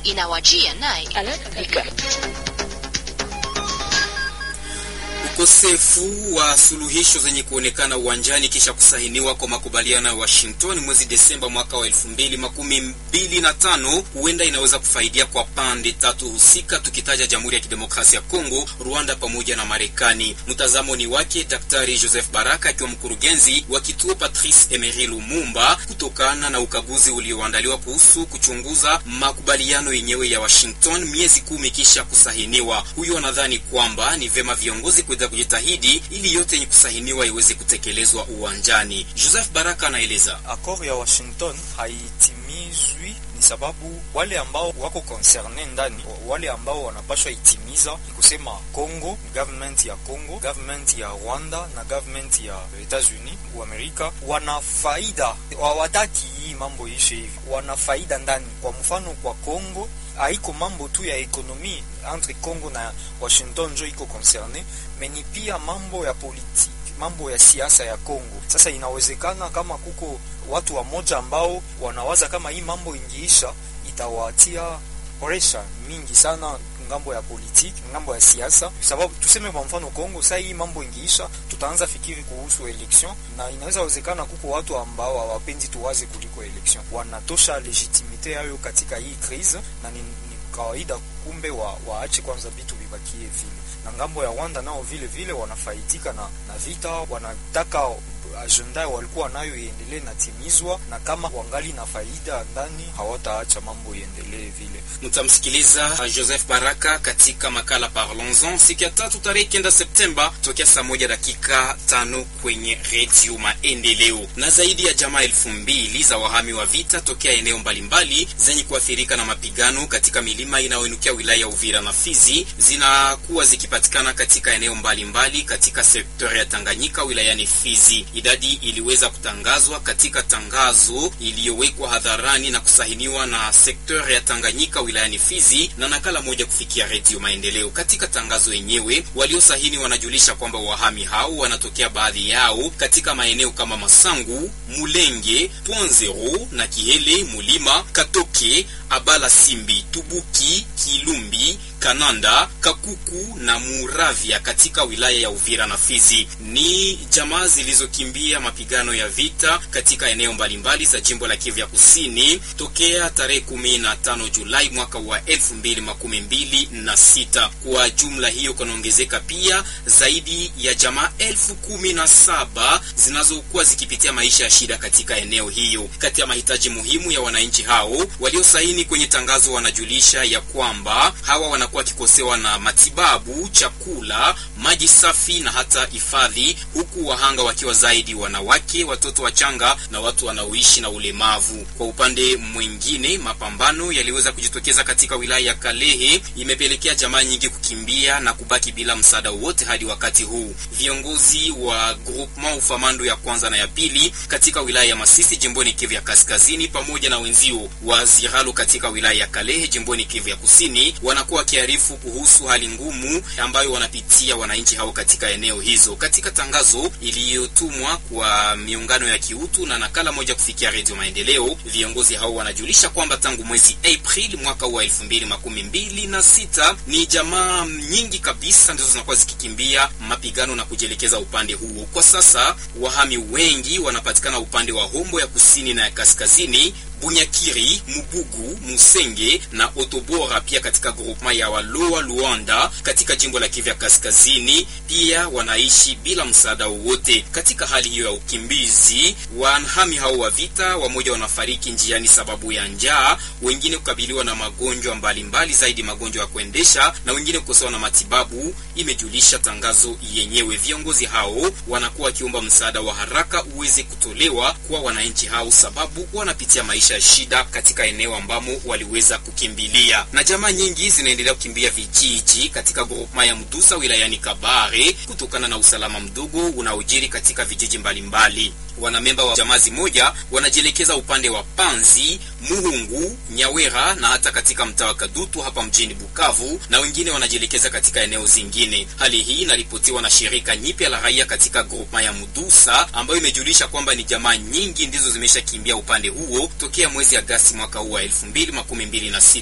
inawajia naye Ukosefu wa suluhisho zenye kuonekana uwanjani kisha kusahiniwa kwa makubaliano ya Washington mwezi Desemba mwaka wa elfu mbili makumi mbili na tano huenda inaweza kufaidia kwa pande tatu husika, tukitaja Jamhuri ya Kidemokrasia ya Kongo, Rwanda pamoja na Marekani. Mtazamo ni wake Daktari Joseph Baraka akiwa mkurugenzi wa kituo Patrice Emery Lumumba, kutokana na ukaguzi ulioandaliwa kuhusu kuchunguza makubaliano yenyewe ya Washington miezi kumi kisha kusahiniwa. Huyu anadhani kwamba ni vema viongozi kuweza kujitahidi ili yote yenye kusahiniwa iweze kutekelezwa uwanjani. Joseph Baraka anaeleza. Accord ya Washington haitimizwi ni sababu wale ambao wako concerne ndani, wale ambao wanapashwa itimiza ni kusema Congo, government ya Congo, government ya Rwanda na government ya Etats-Unis wa Amerika wana faida, hawataki hii mambo ishe hivi, wana faida ndani. Kwa mfano kwa Congo haiko mambo tu ya ekonomi entre Congo na Washington njo iko concerne, meni pia mambo ya politiki, mambo ya siasa ya Congo. Sasa inawezekana kama kuko watu wamoja ambao wanawaza kama hii mambo ingiisha itawatia pressure mingi sana ngambo ya politiki, ngambo ya siasa, sababu tuseme kwa mfano Kongo, sasa hii mambo ingiisha, tutaanza fikiri kuhusu election, na inaweza wezekana kuko watu ambao hawapendi tuwaze kuliko election, wanatosha legitimite yayo katika hii crise, na ni, ni kawaida kumbe wa, waache kwanza vitu vibakie vile, na ngambo ya Rwanda nao vile vile wanafaidika na, na vita, wanataka agenda walikuwa nayo iendelee natimizwa, na kama wangali na faida ndani hawataacha mambo iendelee vile. Mtamsikiliza Joseph Baraka katika makala Parlons-en siku ya tatu tarehe kenda Septemba tokea saa moja dakika tano kwenye redio Maendeleo. Na zaidi ya jamaa elfu mbili za wahami wa vita tokea eneo mbalimbali zenye kuathirika na mapigano katika milima inayoinukia wilaya ya Uvira na Fizi zinakuwa zikipatikana katika eneo mbalimbali mbali katika sekta ya Tanganyika wilayani Fizi. Idadi iliweza kutangazwa katika tangazo iliyowekwa hadharani na kusahiniwa na sekta ya Tanganyika wilayani Fizi na nakala moja kufikia Redio Maendeleo. Katika tangazo yenyewe, waliosahini wanajulisha kwamba wahami hao wanatokea baadhi yao katika maeneo kama Masangu, Mulenge, Pwanzero na Kihele, Mulima, Katoke, Abala, Simbi, Tubuki, Kilumbi, Kananda, Kakuku na Muravya katika wilaya ya Uvira na Fizi. Ni jamaa zilizokimbia mapigano ya vita katika eneo mbalimbali za jimbo la Kivu ya Kusini tokea tarehe 15 Julai mwaka wa 2026. Kwa jumla hiyo kunaongezeka pia zaidi ya jamaa elfu kumi na saba zinazokuwa zikipitia maisha ya shida katika eneo hiyo. Kati ya mahitaji muhimu ya wananchi hao waliosaini kwenye tangazo wanajulisha ya kwamba hawa wanakuwa wakikosewa na matibabu, chakula, maji safi na hata hifadhi, huku wahanga wakiwa zaidi wanawake, watoto wachanga na watu wanaoishi na ulemavu. Kwa upande mwingine, mapambano yaliweza kujitokeza katika wilaya ya Kalehe, imepelekea jamaa nyingi kukimbia na kubaki bila msaada wowote hadi wakati huu. Viongozi wa groupement ufamando ya kwanza na ya pili katika wilaya ya Masisi jimboni Kivu ya Kaskazini pamoja na wenzio wa Ziralo katika wilaya ya Kalehe jimboni Kivu ya Kusini wanakuwa wakiarifu kuhusu hali ngumu ambayo wanapitia wananchi hao katika eneo hizo. Katika tangazo iliyotumwa kwa miungano ya kiutu na nakala moja kufikia Redio Maendeleo, viongozi hao wanajulisha kwamba tangu mwezi Aprili mwaka wa elfu mbili makumi mbili na sita ni jamaa nyingi kabisa ndizo zinakuwa zikikimbia mapigano na kujielekeza upande huo. Kwa sasa wahami wengi wanapatikana upande wa Hombo ya kusini na ya kaskazini Bunyakiri, Mubugu, Musenge na Otobora, pia katika grupema ya Waloa Luanda katika jimbo la Kivu ya Kaskazini, pia wanaishi bila msaada wowote. Katika hali hiyo ya ukimbizi, wahami hao wa vita, wamoja wanafariki njiani sababu ya njaa, wengine kukabiliwa na magonjwa mbalimbali mbali, zaidi magonjwa ya kuendesha na wengine kukosewa na matibabu, imejulisha tangazo yenyewe. Viongozi hao wanakuwa wakiomba msaada wa haraka uweze kutolewa kwa wananchi hao, sababu wanapitia maisha ya shida katika eneo ambamo waliweza kukimbilia, na jamaa nyingi zinaendelea kukimbia vijiji katika groupema ya Mdusa wilayani Kabare kutokana na usalama mdogo unaojiri katika vijiji mbalimbali. Wanamemba wa jamaa zimoja wanajielekeza upande wa Panzi, Muhungu, Nyawera na hata katika mtaa wa Kadutu hapa mjini Bukavu, na wengine wanajielekeza katika eneo zingine. Hali hii inaripotiwa na shirika nyipya la raia katika groupema ya Mudusa ambayo imejulisha kwamba ni jamaa nyingi ndizo zimeshakimbia upande huo tokea mwezi Agasti mwaka huu wa 2026.